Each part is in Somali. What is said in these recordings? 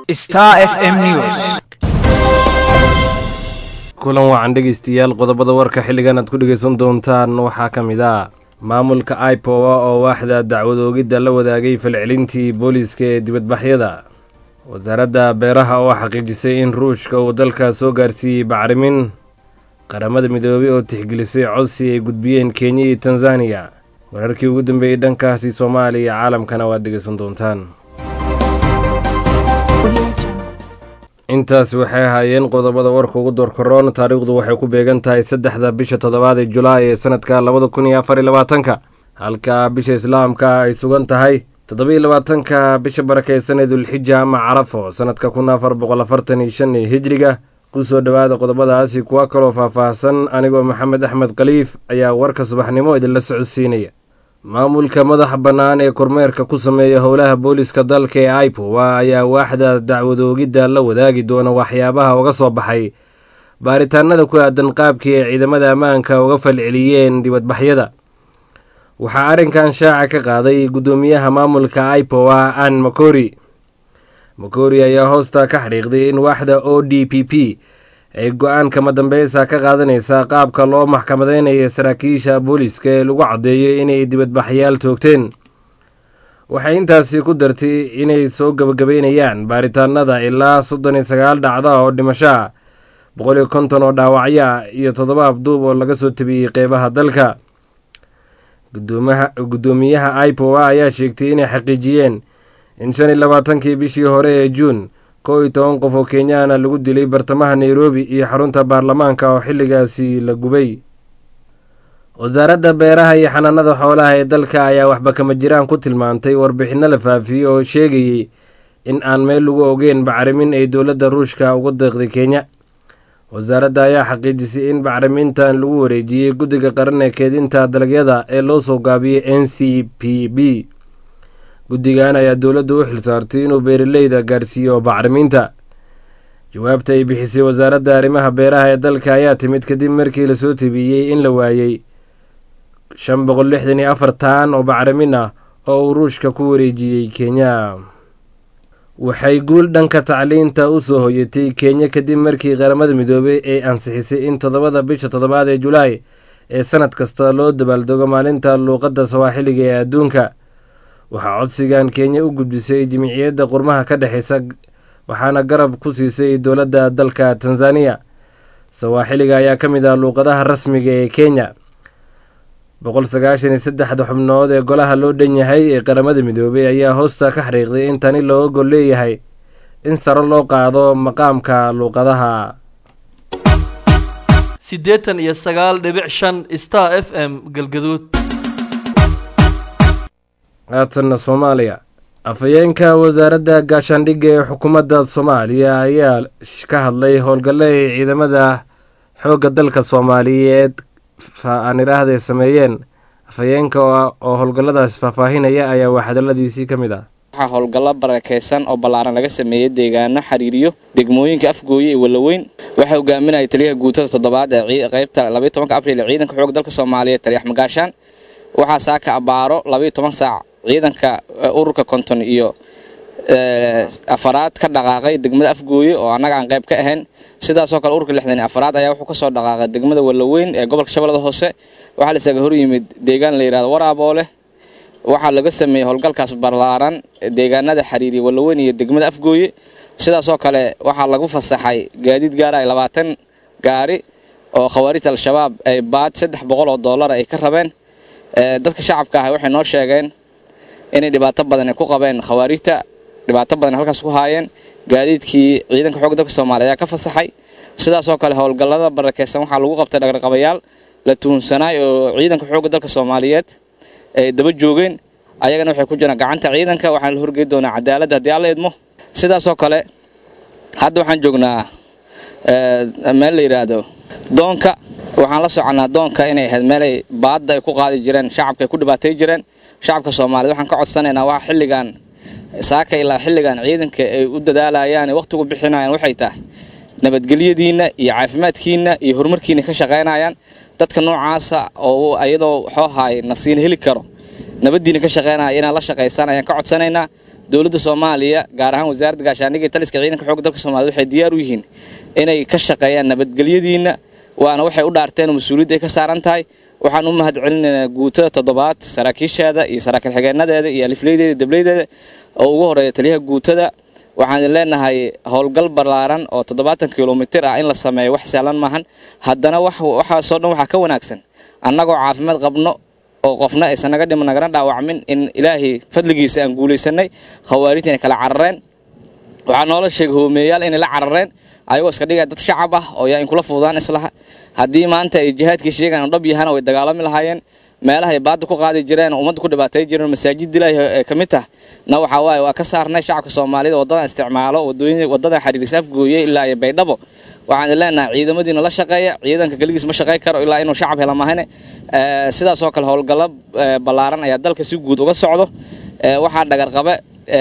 Star FM News. kulan wacan dhegeystayaal qodobada warka xilligan aad ku dhegeysan doontaan waxaa ka mid ah maamulka ipowa oo waaxda dacwad oogidda la wadaagay falcelintii booliiska ee dibadbaxyada wasaaradda beeraha oo xaqiijisay in ruushka uu dalka soo gaarsiiyey bacrimin qaramada midoobay oo tixgelisay codsi ay gudbiyeen kenya iyo tanzaniya wararkii ugu dambeeyey dhankaasi soomaaliya iyo caalamkana waad dhegeysan doontaan intaas waxay ahaayeen qodobada warka ugu doorkaroon taariikhdu waxay ku beegan tahay saddexda bisha toddobaad ee julaay ee sanadka labada kun iyo afar iyo labaatanka halka bisha islaamka ay sugan tahay toddobiyo labaatanka bisha barakeysan ee dulxija ama carafo sanadka kun afar boqol afartan iyo shan ee hijriga kusoo dhowaada qodobadaasi kuwa kaloo faahfaahsan anigoo maxamed axmed khaliif ayaa warka subaxnimo idinla socodsiinaya maamulka madaxa bannaan ee kormeerka ku sameeya howlaha booliska dalka ee ipowa ayaa waaxda dacwadoogidda la wadaagi doona waxyaabaha uga soo baxay baaritaanada ku aadan qaabkii ay ciidamada ammaanka uga falceliyeen dibadbaxyada waxaa arrinkan shaaca ka qaaday guddoomiyaha maamulka ipowa ann makori makori ayaa hoosta ka xadhiiqday in waaxda o d p p ay go-aankama dambeysa ka qaadanaysaa qaabka loo maxkamadeynayo saraakiisha booliiska ee lagu caddeeyo inay dibadbaxyaal toogteen waxay intaasi ku dartay inay soo gabagabeynayaan baaritaanada ilaa soddon iyo sagaal dhacda oo dhimasho ah boqol iyo konton oo dhaawacyo ah iyo toddoba abduub oo laga soo tabiyey qeybaha dalka guddoomiyaha ipowa ayaa sheegtay inay xaqiijiyeen in shan iyo labaatankii bishii hore ee juun kow iyo toban qof oo kenyaana lagu dilay bartamaha nairobi iyo xarunta baarlamaanka oo xilligaasi la gubay wasaaradda beeraha iyo xanaanada xoolaha ee dalka ayaa waxba kama jiraan ku tilmaantay warbixinno la faafiyey oo sheegayey in aan meel lagu ogeyn bacrimin ay dowladda ruushka ugu deeqday kenya wasaaradda ayaa xaqiijisay in bacrimintan lagu wareejiyey guddiga qaran ee keedinta dalagyada ee loo soo gaabiyey n c p b guddigan ayaa dowladdu u xilsaartay inuu beeraleyda gaarsiiyo bacriminta jawaabta ay bixisay wasaaradda arrimaha beeraha ee dalka ayaa timid kadib markii lasoo tabiyey in la waayey shan boqol lixdan iyo afar taan oo bacrimin ah oo uu ruushka ku wareejiyey kenya waxay guul dhanka tacliinta u soo hoyatay kenya kadib markii qaramada midoobey ay ansixisay in toddobada bisha toddobaad ee julaay ee sanad kasta loo dabaaldego maalinta luuqadda sawaaxiliga ee adduunka waxaa codsigan kenya u gudbisay jimiciyadda qurmaha ka dhexeysa waxaana garab ku siisay dowladda dalka tanzaniya sawaaxiliga ayaa ka mid ah luuqadaha rasmiga ee kenya boqol sagaashan iyo saddexda xubnood ee golaha loo dhan yahay ee qaramada midoobey ayaa hoosta ka xariiqday in tani looga gol leeyahay in saro loo qaado maqaamka luuqadaha siddeetan iyo sagaal dhibic shan star f m galgaduud haatanna soomaaliya afhayeenka wasaaradda gaashaandhigga ee xukuumadda soomaaliya ayaa ka hadlay howlgalle ay ciidamada xoogga dalka soomaaliyeed aan idhaahday sameeyeen afhayeenka oo howlgalladaas faahfaahinaya ayaa waa hadalladiisii ka mid ah waxaa howlgallo barakaysan oo ballaaran laga sameeyey deegaano xiriiriyo degmooyinka afgooye iyo wallaweyn waxaa hogaaminaya taliyaha guutada toddobaad ee qaybta labaiy tobanka abriil ee ciidanka xoogga dalka soomaaliyeed taliyax magaashaan waxaa saaka abaaro labaiyo toban saac ciidanka ururka konton iyo afaraad ka dhaqaaqay degmada afgooye oo annaga aan qayb ka ahayn sidaasoo kale ururka lixdan iyo afaraad ayaa wuxuu kasoo dhaqaaqay degmada wallaweyn ee gobolka shabeellada hoose waxaa la isaga hor yimid deegaan la yidhahdo waraaboole waxaa laga sameeyey howlgalkaas ballaaran deegaanada xiriiriya wallaweyn iyo degmada afgooye sidaasoo kale waxaa lagu fasaxay gaadiid gaara ay labaatan gaari oo khawaarijta al-shabaab ay baad saddex boqol oo dollar ay ka rabeen dadka shacabka ah waxay noo sheegeen inay dhibaato badan ku qabeen khawaarijta dhibaato badan halkaas ku haayeen gaadiidkii ciidanka xoogga dalka soomaaliya ayaa ka fasaxay sidaasoo kale howlgallada barakeysan waxaa lagu qabtay dhaqarqabayaal la tuhunsanaay oo ciidanka xoogga dalka soomaaliyeed ay daba joogeen ayagana waxay ku jiraan gacanta ciidanka waxaana la horgey doonaa cadaaladda haddii alla idmo sidaasoo kale hadda waxaan joognaa meel la yidhaahdo doonka waxaan la soconaa doonka inay ahayd meelay baadda ay ku qaadi jireen shacabka ay ku dhibaatay jireen shacabka soomaaliyed waxaan ka codsanaynaa waa xilligan saaka ilaa xilligan ciidanka ay u dadaalayaan wakhtigu bixinayaan waxay tahay nabadgelyadiinna iyo caafimaadkiinna iyo horumarkiina ka shaqaynayaan dadka noocaasa oo ayadoo xoohaay nasiina heli karo nabaddiina ka shaqaynaya inaan la shaqaysaan ayaan ka codsanaynaa dowladda soomaaliya gaar ahaan wasaaradda gaashaandhigga iyo taliska ciidanka xoogga dalka soomaaliyed waxay diyaar u yihiin inay ka shaqeeyaan nabadgelyadiinna waana waxay u dhaarteen oo mas-uuliyadda ay ka saaran tahay waxaan u mahad celinaynaa guutada toddobaad saraakiisheeda iyo saraakiil xigeenadeeda iyo alifleydeeda dableydeeda oo ugu horeeya taliyaha guutada waxaan idin leenahay howlgal ballaaran oo toddobaatan kilomitir ah in la sameeyo wax sahlan maahan haddana waxaasoo dhan waxaa ka wanaagsan annagoo caafimaad qabno oo qofna aysan naga dhiman nagana dhaawacmin in ilaahay fadligiisa aan guulaysanay khawaarijta inay kala carareen waxaa noola sheegay hoomeeyaal inay la carareen ayagoo iska dhigaya dad shacab ah oo yaa in kula fududaan islaha haddii maanta ay jihaadkii sheegaan oo dhab yahana way dagaalami lahaayeen meelaha ay baadda ku qaadi jireen oo ummadda ku dhibaatay jireen masaajid ilaahi ee ka mid tah na waxaa waaye waa ka saarnay shacabka soomaalida waddadan isticmaalo wadooyin waddadan xiriiris afgooye ilaa iyo baydhabo waxaan leenahay ciidamadiina la shaqeeya ciidanka keligiis ma shaqey karo ilaa inuu shacab hela mahane sidaasoo kale howlgallo ballaaran ayaa dalka si guud uga socdo waxaa dhagarqabe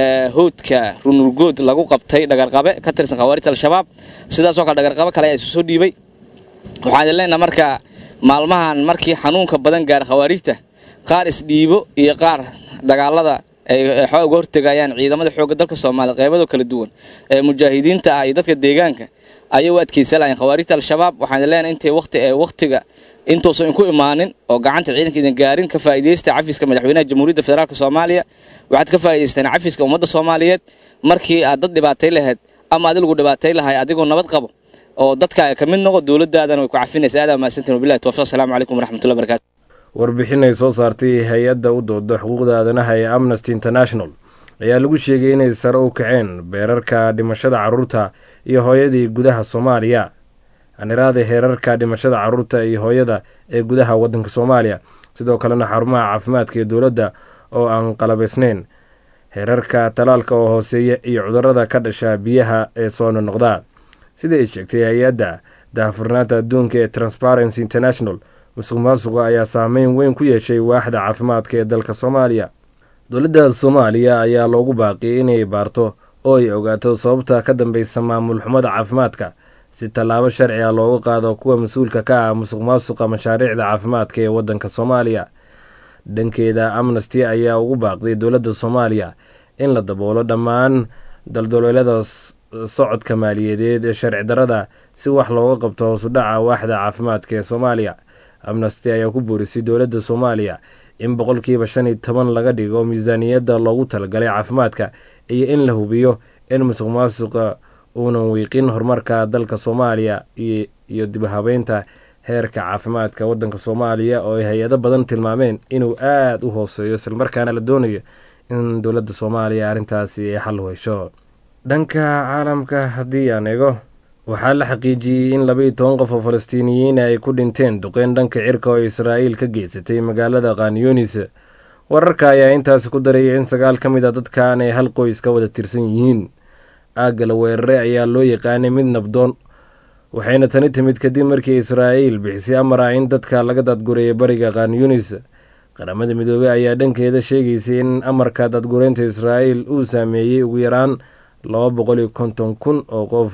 howdka runurgood lagu qabtay dhagarqabe ka tirsan khawaarijta al-shabaab sidaasoo kale dhagarqabe kale ayaa isu soo dhiibay waxaan leenahay marka maalmahan markii xanuunka badan gaara khawaarijta qaar isdhiibo iyo qaar dagaalada ay xooga uga hortegayaan ciidamada xoogga dalka soomaaliya qeybado kala duwan ee mujaahidiinta ah iyo dadka deegaanka ayay u adkeysan lahayn khawaarijta al-shabaab waxaan leenahay intay waqti ee waqtiga intuusan inku imaanin oo gacanta ciidanka idin gaarin ka faa'iidaysta cafiska madaxweynaha jamhuuriyadda federaalk soomaaliya waxaad ka faa'idaystaan cafiska ummadda soomaaliyeed markii aad dad dhibaatay lahayd ama adigu dhibaatay lahay adigoo nabad qabo oo dadkaaga ka mid noqo dowladdaadana way ku cafinaysa aad mahadsantiin wabillahi tawfiq assalamu calaykum waraxmatullahi barakatu warbixin ay soo saartay hay-adda u dooda xuquuqda aadanaha ee amnesty international ayaa lagu sheegay inay sare u kaceen beerarka dhimashada carruurta iyo hooyadii gudaha soomaaliya aniraada heerarka dhimashada carruurta iyo hooyada ee gudaha waddanka soomaaliya sidoo kalena xarumaha caafimaadka ee dowladda oo aan qalabaysnayn heerarka talaalka oo hooseeya iyo cudurada ka dhasha biyaha ee soo nonoqda sida ay sheegtay hay-adda daahfurnaanta adduunka ee transparency international musuq maasuqa ayaa saameyn weyn ku yeeshay waaxda caafimaadka ee dalka soomaaliya dowladda soomaaliya ayaa loogu baaqiyay inay baarto oo ay ogaato sababta ka dambeysa maamul xumada caafimaadka si tallaabo sharci ah loogu qaado kuwa mas-uulka ka ah musuq maasuqa mashaariicda caafimaadka ee waddanka soomaaliya dhankeeda amnesty ayaa ugu baaqday dowladda soomaaliya in la daboolo dhammaan daldaloolada socodka maaliyadeed ee sharci darada si wax looga qabto hoosudhaca waaxda caafimaadka ee soomaaliya amnesty ayaa ku boorisay dowladda soomaaliya in boqolkiiba shan iyo toban laga dhigo miisaaniyadda loogu talagalay caafimaadka iyo in la hubiyo in musuq maasuqa uunan wiiqin horumarka dalka soomaaliya iyo dibhabeynta heerka caafimaadka waddanka soomaaliya oo ay hay-ado badan tilmaameen inuu aada u hooseeyo islamarkaana la doonayo in dowladda soomaaliya arrintaasi ay xal u hesho dhanka caalamka haddii aan eego waxaa la xaqiijiyey in labaiyo toban qof oo falastiiniyiin ay ku dhinteen duqeyn dhanka cirka oo israa'iil ka geysatay magaalada khanyonis wararka ayaa intaasi ku daraya in sagaal ka mid a dadkan ay hal qoys ka wada tirsan yihiin aagga la weeraray ayaa loo yaqaanay mid nabdoon waxayna tani timid kadib markii israa'iil bixisay amar ah in dadka laga dadgureeya bariga khanyunis qaramada midoobey ayaa dhankeeda sheegaysay in amarka dadgureynta israa'iil uu saameeyey ugu yaraan laba boqol iyo konton kun oo qof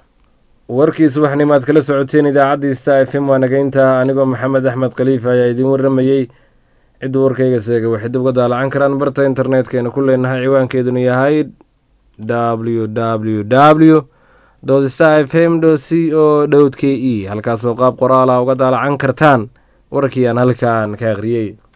warkii subaxnimo aad kala socoteen idaacaddii sta f m waa nageynta anigoo maxamed axmed khaliif ayaa idiin warramayey cidda warkayga seega waxay dib uga daalacan karaan barta internetkeenna ku leenahay ciwaankeeduna yahay w w w star f m c o dhowd k e halkaasoo qaab qoraala uga daalacan kartaan warkii aan halkaan ka akhriyey